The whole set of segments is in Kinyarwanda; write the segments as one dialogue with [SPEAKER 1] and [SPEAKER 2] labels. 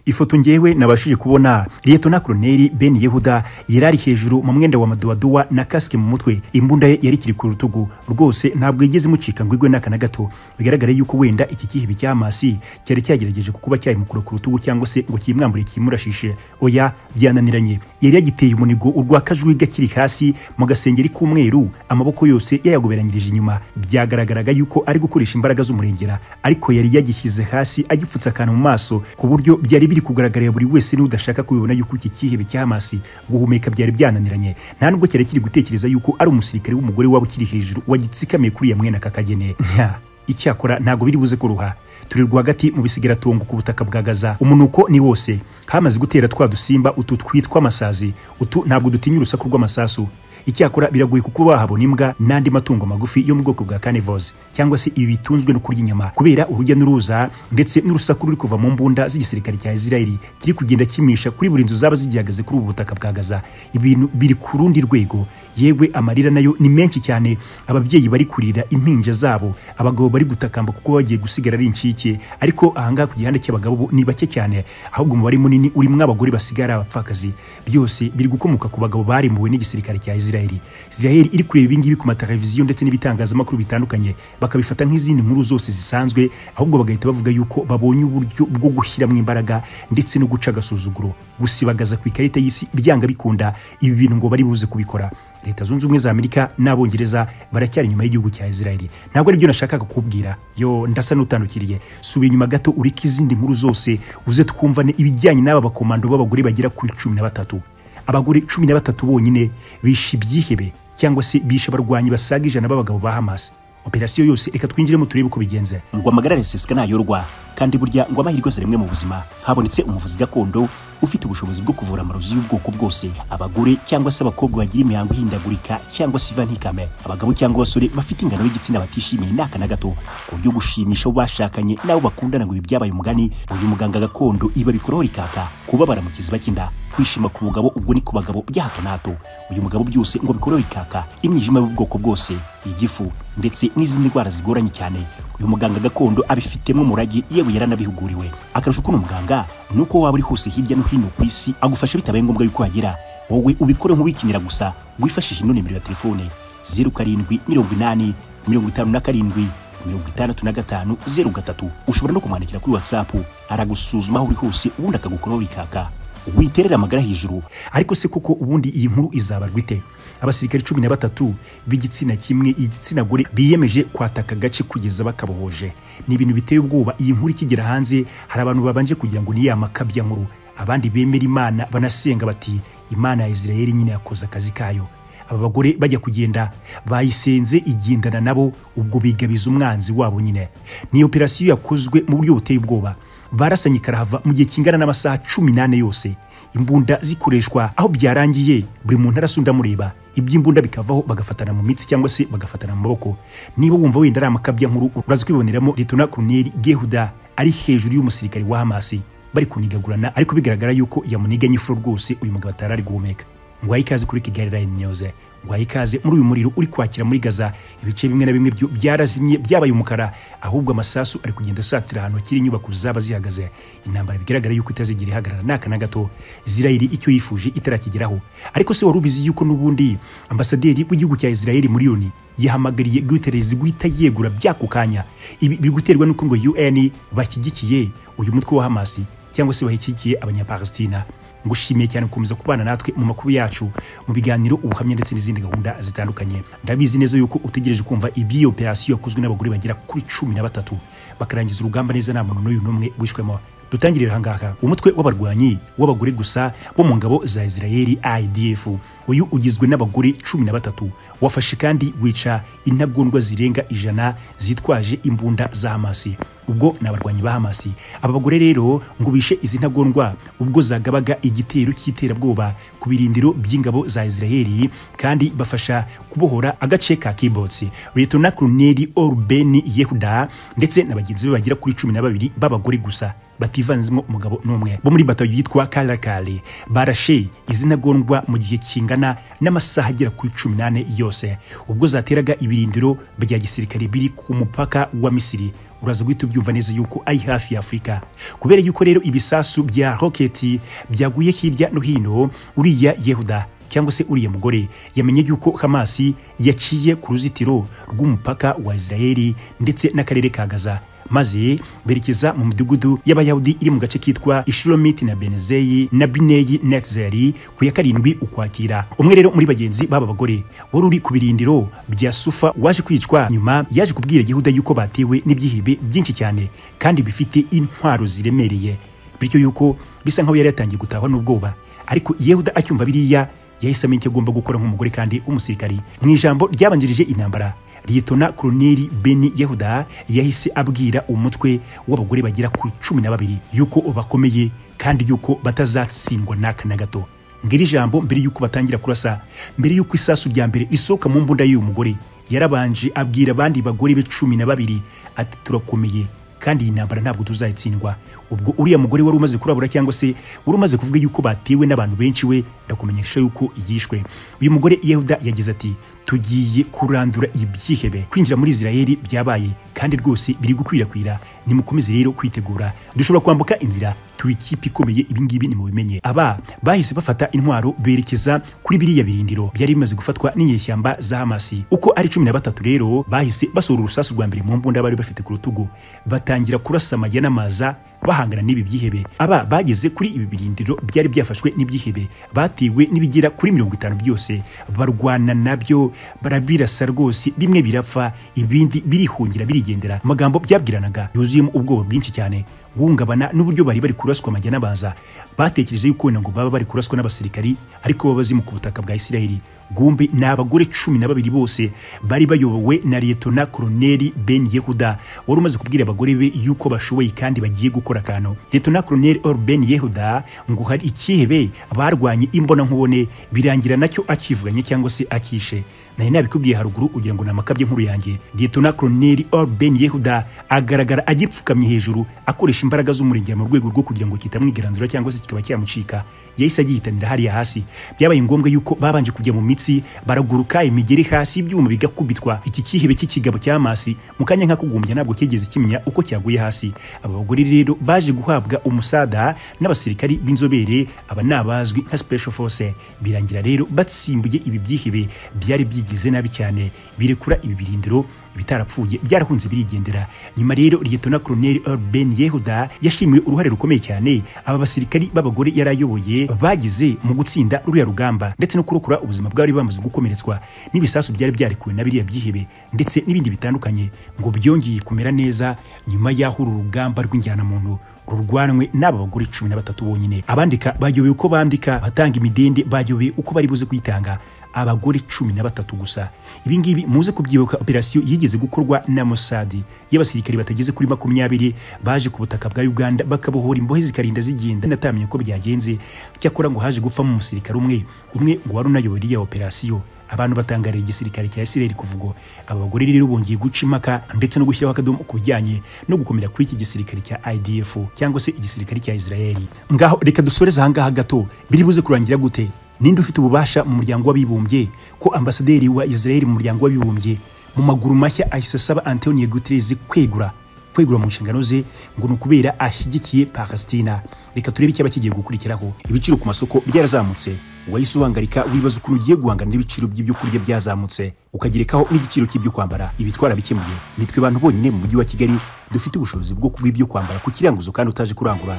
[SPEAKER 1] ifoto ngewe nabashije kubona liyetona koloneli ben yehuda yarari hejuru mu mwenda wa madowadowa na kasike mu mutwe imbunda ye yarikiri ku rutugu rwose ntabwo yigeze imucika ngo igwe n'aka na gato bigaragara yuko wenda iki kihibi cy'amasi cyari cyagerageje kukuba cyayimukura ku rutugu cyangwa se ngo kiyimwambure kiyimurashishe oya byananiranye yari yagiteye umunigo urwa kajwi gakiri hasi mu gasengeri k'umweru amaboko yose yayagoberanyirije inyuma byagaragaraga yuko ari gukoresha imbaraga z'umurengera ariko yari yagishyize hasi agipfutse akantu mu maso ku buryo byari biri kugaragarira buri wese n'udashaka kubibona yuko iki kihebe cy'amasi guhumeka byari byananiranye nta nubwo cyari kiri gutekereza yuko ari umusirikare w'umugore waba ukiri hejuru wagitsikamiye kuri ya mwene aka kagene Nya, icyakora ntabwo biri buze kuruha turi rwagati mu bisigaratongo ku butaka bwa gaza umunuko ni wose hamaze gutera twa dusimba utu twitwa amasazi utu ntabwo dutinya urusaku rw'amasasu icyakora biragoye kuko bahabona imbwa n'andi matungo magufi yo mu bwoko bwa carnivores cyangwa se ibi bitunzwe no kurya inyama kubera urujya n'uruza ndetse n'urusaku ruri kuva mu mbunda z'igisirikare cya israeli kiri kugenda kimisha kuri buri nzu zaba zigihagaze kuri ubu butaka bwa gaza ibintu biri ku rundi rwego yewe amarira nayo ni menshi cyane ababyeyi bari kurira impinja zabo abagabo bari gutakamba kuko bagiye gusigara ari incike ariko ahangaha ku gihande cy'abagabo bo ni bake cyane ahubwo umubare munini urimo abagore basigara abapfakazi byose biri gukomoka ku bagabo barimbuwe n'igisirikare cya israeli israeli iri kureba ibingibi ku mateleviziyo ndetse n'ibitangazamakuru bitandukanye bakabifata nk'izindi nkuru zose zisanzwe ahubwo bagahita bavuga yuko babonye uburyo bwo gushyiramo imbaraga ndetse no guca agasuzuguro gusibagaza ku ikarita y'isi byanga bikunda ibi bintu ngo bari buze kubikora leta zunze ubumwe za amerika n'abongereza baracyari inyuma y'igihugu cya israeli ntabwo aribyo nashakaga kukubwira yo ndasa n'utandukiriye subira inyuma gato ureke izindi nkuru zose uze twumvane ibijyanye n'aba bakomando b'abagore bagera kuri cumi na batatu abagore cumi na batatu bonyine bishe ibyihebe cyangwa se bishe abarwanyi basaga ijana b'abagabo ba hamas operasiyo yose reka twinjiremo turebe uko bigenze
[SPEAKER 2] ngo amagara araseseka ntayorwa kandi burya ngo amahirwe yose rimwe mu buzima habonetse umuvuzi gakondo ufite ubushobozi bwo kuvura amarozi y'ubwoko bwose abagore cyangwa se abakobwa bagira imihango ihindagurika cyangwa se iva ntikame abagabo cyangwa abasore bafite ingano y'igitsina batishimiye ni aka na gato ku buryo gushimisha abo bashakanye n'abo bakundana ngo ibi byabaye umugani uyu muganga gakondo iba bikoraho rikaka kubabara mu kiziba cy'inda kwishima ku mugabo ubwo ni ku bagabo bya hato na hato uyu mugabo byose ngo bikoraho rikaka imyijima y'ubwoko bwose igifu ndetse n'izindi ndwara zigoranye cyane uyu muganga gakondo abifitemo umurage yewe yaranabihuguriwe akarusho k'uno muganga ni uko waba uri hose hirya no hino ku isi agufasha bitabaye ngombwa yuko wagera wowe ubikore nk'uwikinira gusa wifashishije ino nimero ya telefone zeru karindwi mirongo inani mirongo itanu na karindwi mirongo itandatu na gatanu zeru gatatu ushobora no kumwandikira kuri watsapu aragusuzuma aho uri hose ubundi akagukoraho rikaka witerera amagara hejuru
[SPEAKER 1] ariko se kuko ubundi iyi nkuru izabarwa ite abasirikare cumi na batatu b'igitsina kimwe igitsina gore biyemeje kwataka agace kugeza bakabohoje ni ibintu biteye ubwoba iyi nkuru ikigera hanze hari abantu babanje kugira ngo ni ya makabya nkuru abandi bemera imana banasenga bati imana ya israel nyine yakoze akazi kayo aba bagore bajya kugenda bayisenze igendana nabo ubwo bigabiza umwanzi wabo nyine ni operasiyo yakozwe mu buryo buteye ubwoba barasanye karahava mu gihe kingana n'amasaha cumi n'ane yose imbunda zikoreshwa aho byarangiye buri muntu arasunda amureba iby'imbunda bikavaho bagafatana mu mitsi cyangwa se bagafatana mu maboko niba wumva wenda ari amakabya nkuru uraza kwiboneramo litona koloneli gehuda ari hejuru y'umusirikare wa hamasi bari kunigagurana ariko bigaragara yuko yamuniganye ifuro rwose uyu mugabo atari ari guhumeka ngwaye ikaze kuri kigali line news ngwaye ikaze muri uyu muriro uri kwakira muri gaza ibice bimwe na bimwe byo byarazimye byabaye umukara ahubwo amasasu ari kugenda asatira ahantu hakiri inyubako zaba zihagaze intambara bigaragara yuko itazigira ihagarara n'aka na gato israeli icyo yifuje itarakigeraho ariko se wari ubizi yuko n'ubundi ambasaderi w'igihugu cya israeli muri yoni yahamagariye guterezi guhita yegura by'ako kanya ibi biri guterwa n'uko ngo un bashyigikiye uyu mutwe wa hamasi cyangwa se bashyigikiye abanyapalestina ngushimiye cyane gukomeza kubana natwe mu makuru yacu mu biganiro ubuhamya ndetse n'izindi gahunda zitandukanye ndabizi neza yuko utegereje kumva iby'iyo operasiyo yakozwe n'abagore bagera kuri cumi na batatu bakarangiza urugamba neza nta muntu n'uyu n'umwe wishwemo dutangirire ahangaha umutwe w'abarwanyi w'abagore gusa bo mu ngabo za israel idf uyu ugizwe n'abagore cumi na batatu wafashe kandi wica intagondwa zirenga ijana zitwaje imbunda za hamasi ubwo ni abarwanyi ba hamasi aba bagore rero ngo bishe izi ntagondwa ubwo zagabaga igitero cy'iterabwoba ku birindiro by'ingabo za israel kandi bafasha kubohora agace ka kibotsi letona koloneli orben yehuda ndetse na bagenzi be bagera kuri cumi na babiri b'abagore gusa bativanzemo umugabo n'umwe bo muri batayo yitwa karakari barashe izina gondwa mu gihe kingana n'amasaha agera kuri cumi n'ane yose ubwo zateraga ibirindiro bya gisirikare biri ku mupaka wa misiri uraza guhita ubyumva neza yuko ari hafi ya afurika kubera yuko rero ibisasu bya roketi byaguye hirya no hino uriya yehuda cyangwa se uriya mugore yamenye yuko hamasi yaciye ku ruzitiro rw'umupaka wa israeli ndetse n'akarere ka gaza maze berekeza mu midugudu y'abayahudi iri mu gace kitwa ishuromiti na benezeyi na bineyi netzeri ku ya karindwi ukwakira umwe rero muri bagenzi b'aba bagore wari uri ku birindiro bya sufa waje kwicwa nyuma yaje kubwira gihuda yuko batewe n'ibyihibe byinshi cyane kandi bifite intwaro ziremereye bityo yuko bisa nk'aho yari yatangiye gutahwa n'ubwoba ariko yehuda acyumva biriya yahise amenya icyo agomba gukora nk'umugore kandi w'umusirikari mu ijambo ryabanjirije intambara liyetona koloneli beni yehuda yahise abwira umutwe w'abagore bagera ku cumi na babiri yuko bakomeye kandi yuko batazatsindwa n'aka na gato ngiri jambo mbere yuko batangira kurasa mbere yuko isasu rya mbere isohoka mu mbunda y'uyu mugore yarabanje abwira abandi bagore be cumi na babiri ati turakomeye kandi iyi ntambara ntabwo tuzayitsindwa ubwo uriya mugore wari umaze kurabura cyangwa se wari umaze kuvuga yuko batewe n'abantu benshi we ndakumenyesha yuko yishwe uyu mugore yehuda yagize ati tugiye kurandura ibyihebe kwinjira muri israheli byabaye kandi rwose biri gukwirakwira nimukomeze rero kwitegura dushobora kwambuka inzira turi ikipe ikomeye ibingibi nimubimenye aba bahise bafata intwaro berekeza kuri biriya birindiro byari bimaze gufatwa n'inyeshyamba za hamasi uko ari cumi na batatu rero bahise basohora urusasu rwa mbere mu mbunda bari bafite ku rutugu batangira kurasa amajya n'amaza bahangana n'ibi byihebe aba bageze kuri ibi birindiro byari byafashwe n'ibyihebe batewe n'ibigera kuri mirongo itanu byose barwana nabyo barabirasa rwose bimwe birapfa ibindi birihungira birigendera amagambo byabwiranaga yuzuyemo ubwoba bwinshi cyane guhungabana n'uburyo bari bari kuraswa amajya n'abaza batekereje yuko wenda ngo baba bari kuraswa n'abasirikari ariko baba bazimu ku butaka bwa isirayeli gumbi ni abagore cumi na babiri bose bari bayobowe na liyetona koloneli ben yehuda wari umaze kubwira abagore be yuko bashoboye kandi bagiye gukora akantu liyetona koloneli or ben yehuda ngo hari ikihebe barwanye imbonankubone birangira nacyo akivuganye cyangwa se akishe nari nabikubwiye haruguru ugira ngo ni amakabye nkuru yanjye liyetona koloneli or ben yehuda agaragara agipfukamye hejuru akoresha imbaraga z'umurengera mu rwego rwo kugira ngo kitamwigaranzura cyangwa se kikaba cyamucika yahise agihitanira hariya hasi byabaye ngombwa yuko babanje kujya mu imitsi baraguruka imigeri hasi ibyuma bigakubitwa iki kihebe cy'ikigabo cya masi mu kanya nk'akugumbya ntabwo kigeze kimenya uko cyaguye hasi aba bagore rero baje guhabwa umusada n'abasirikari b'inzobere aba ni abazwi nka special force birangira rero batsimbuye ibi byihebe byari byigize nabi cyane birekura ibi birindiro bitarapfuye byarahunze birigendera nyuma rero liyetona koloneli ben yehuda yashimiwe uruhare rukomeye cyane aba basirikari b'abagore yari ayoboye bagize mu gutsinda ruriya rugamba ndetse no kurokora ubuzima bw'abari bamaze gukomeretswa n'ibisasu byari byarekuwe na biriya byihebe ndetse n'ibindi bitandukanye ngo byongeye kumera neza nyuma y'aho uru rugamba rw'injyanamuntu rurwanwe n'aba bagore cumi na batatu bonyine abandika bayobewe uko bandika abatanga imidende bayobewe uko bari buze kwitanga abagore cumi na batatu gusa ibingibi muze kubyibuka operasiyo yigeze gukorwa na Mossad y'abasirikari batageze kuri makumyabiri baje ku butaka bwa Uganda bakabohora imbohe zikarinda zigenda natamenye ko byagenze cyakora ngo haje gupfa mu musirikare umwe umwe ngo wari unayoboye iriya operasiyo abantu batangarira igisirikare cya Israel kuvuga aba bagore rero bongeye guca impaka ndetse no gushyiraho akadomo ku bijyanye no gukomera kw'iki gisirikare cya IDF cyangwa se igisirikare cya Israel ngaho reka dusoreze aha ngaha gato biri buze kurangira gute ninde ufite ububasha mu muryango w'abibumbye ko ambasaderi wa Israel mu muryango w'abibumbye mu maguru mashya ahise asaba Antonio Guterres kwegura kwegura mu nshingano ze ngo ni ukubera ashyigikiye Palestina reka turebe icyaba kigiye gukurikiraho ibiciro ku masoko byarazamutse wahise ubangarika wibaza ukuntu ugiye guhangana n'ibiciro by'ibyo kurya byazamutse ukagerekaho n'igiciro cy'ibyo kwambara ibi twarabikimuye nitwe bantu bonyine mu mujyi wa kigali dufite ubushobozi bwo kuguha ibyo kwambara ku kiranguzo kandi utaje kurangura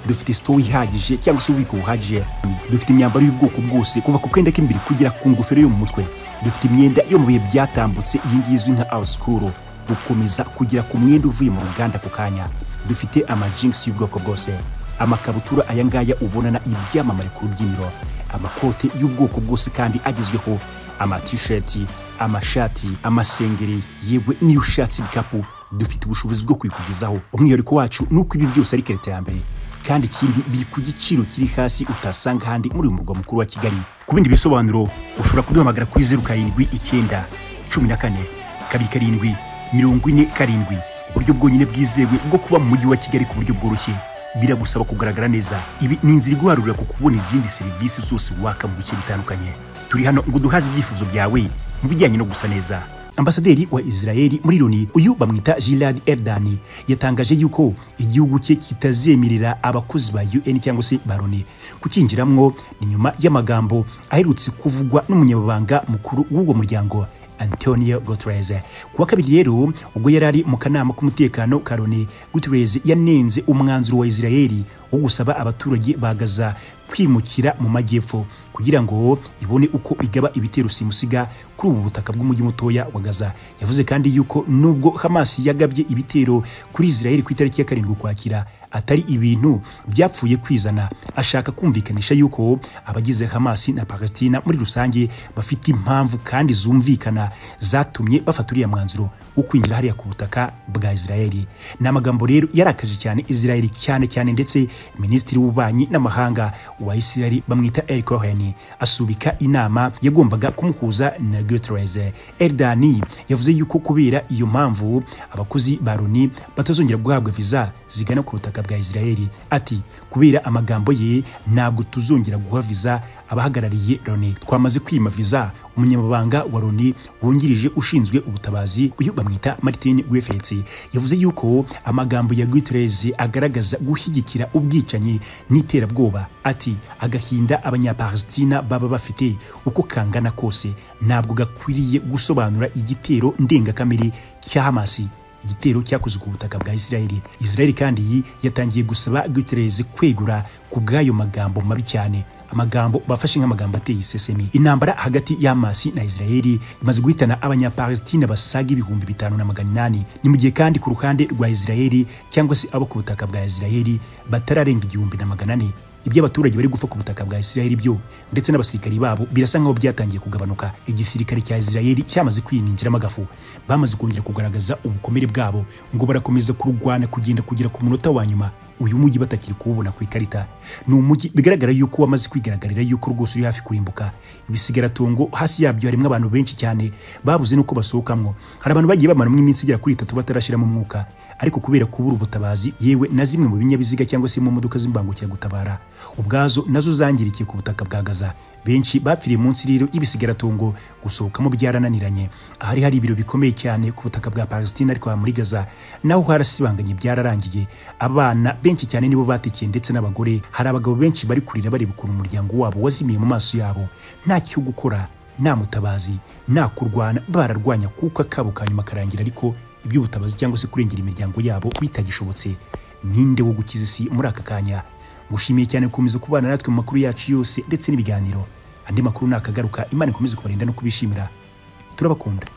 [SPEAKER 1] dufite sitowa ihagije cyangwa se ububiko buhagije dufite imyambaro y'ubwoko bwose kuva ku kenda k'imbere kugera ku ngofero yo mu mutwe dufite imyenda yo mu bihe byatambutse iyi ngiyi izwi nka awusikuru gukomeza kugera ku mwenda uvuye mu ruganda ku kanya dufite amajingisi y'ubwoko bwose amakabutura aya ngaya ubonana ibyamamare ku rubyiniro amakote y'ubwoko bwose kandi agezweho amatisheti amashati amasengeri yewe n'iyo ushatse ibikapu dufite ubushobozi bwo kwikugezaho umwihariko wacu ni uko ibi byose ari kereta ya mbere kandi ikindi biri ku giciro kiri hasi utasanga ahandi muri uyu murwa mukuru wa kigali ku bindi bisobanuro ushobora kuduhamagara kuri zeru karindwi icyenda cumi na kane kabiri karindwi mirongo ine karindwi uburyo bwonyine bwizewe bwo kuba mu mujyi wa kigali ku buryo bworoshye biragusaba kugaragara neza ibi ni inzira iguharurira ku kubona izindi serivisi zose waka mu bice bitandukanye turi hano ngo duhaze ibyifuzo byawe mu bijyanye no gusa neza ambasaderi wa israeli muri loni uyu bamwita gilad erdani yatangaje yuko igihugu cye kitazemerera abakozi ba un cyangwa se ba loni kukinjiramwo ni nyuma y'amagambo aherutse kuvugwa n'umunyamabanga mukuru w'uwo muryango Antonio Guterres kuwa kabiri rero ubwo yari ari mu kanama k'umutekano ka Loni Guterres yanenze umwanzuro wa Israeli wo gusaba abaturage ba Gaza kwimukira mu majyepfo kugira ngo ibone uko igaba ibitero simusiga kuri ubu butaka bw'umujyi mutoya wa Gaza yavuze kandi yuko nubwo Hamas yagabye ibitero kuri Israeli ku itariki ya karindwi ukwakira atari ibintu byapfuye kwizana ashaka kumvikanisha yuko abagize Hamas na Palestina muri rusange bafite impamvu kandi zumvikana zatumye bafata uriya mwanzuro wo kwinjira hariya ku butaka bwa Israeli ni amagambo rero yarakaje cyane Israeli cyane cyane ndetse minisitiri w'ububanyi n'amahanga wa Israeli bamwita El Cohen asubika inama yagombaga kumuhuza na Guterres Erdani yavuze yuko kubera iyo mpamvu abakozi ba Loni batazongera guhabwa visa zigana ku butaka bwa Israeli ati kubera amagambo ye ntabwo tuzongera guha visa abahagarariye Loni twamaze kwima visa umunyamabanga wa Loni wungirije ushinzwe ubutabazi uyu bamwita Martin Griffiths yavuze yuko amagambo ya Guterres agaragaza gushyigikira ubwicanyi n'iterabwoba ati agahinda abanyapalestina baba bafite uko kangana kose ntabwo gakwiriye gusobanura igitero ndengakamere cya Hamasi igitero cyakoze ku butaka bwa Israeli Israeli kandi yatangiye gusaba Guterres kwegura ku bw'ayo magambo mabi cyane amagambo bafashe nk'amagambo ateye isesemi intambara hagati ya Hamas na Israeli imaze guhitana abanyapalestina basaga ibihumbi bitanu na magana inani ni mu gihe kandi ku ruhande rwa Israeli cyangwa se abo ku butaka bwa Israeli batararenga igihumbi na magana ane ibyo abaturage bari gupfa ku butaka bwa Israeli byo ndetse n'abasirikari babo birasa nkaho byatangiye kugabanuka igisirikare cya Israeli cyamaze kwininjiramo agafu bamaze kongera kugaragaza ubukomere bwabo ngo barakomeza kurwana kugenda kugera ku munota wa nyuma uyu mujyi batakiri kuwubona ku ikarita ni umujyi bigaragara yuko wamaze kwigaragara yuko rwose uri hafi kurimbuka ibisigaratongo hasi yabyo harimo abantu benshi cyane babuze nuko basohokamwo hari abantu bagiye bamaramo iminsi igera kuri itatu batarashyiramo umwuka ariko kubera kubura ubutabazi yewe na zimwe mu binyabiziga cyangwa se mu modoka z'imbangukiragutabara ubwazo nazo zangirikiye ku butaka bwa gaza benshi bapfiriye munsi rero y'ibisigatungo gusohokamo byarananiranye ahari hari ibiro bikomeye cyane ku butaka bwa Palestina ariko muri Gaza naho harasibanganye byararangiye abana benshi cyane nibo batikiye ndetse n'abagore hari abagabo benshi bari kurira bareba ukuntu umuryango wabo wazimiye mu maso yabo nta cyo gukora nta mutabazi nta kurwana bararwanya kuko akabo ka nyuma karangira ariko iby'ubutabazi cyangwa se kurengera imiryango yabo bitagishobotse ninde wo gukiza isi muri aka kanya ngushimiye cyane gukomeza kubana natwe mu makuru yacu yose ndetse n'ibiganiro andi makuru nakagaruka imana ikomeze kubarinda no kubishimira turabakunda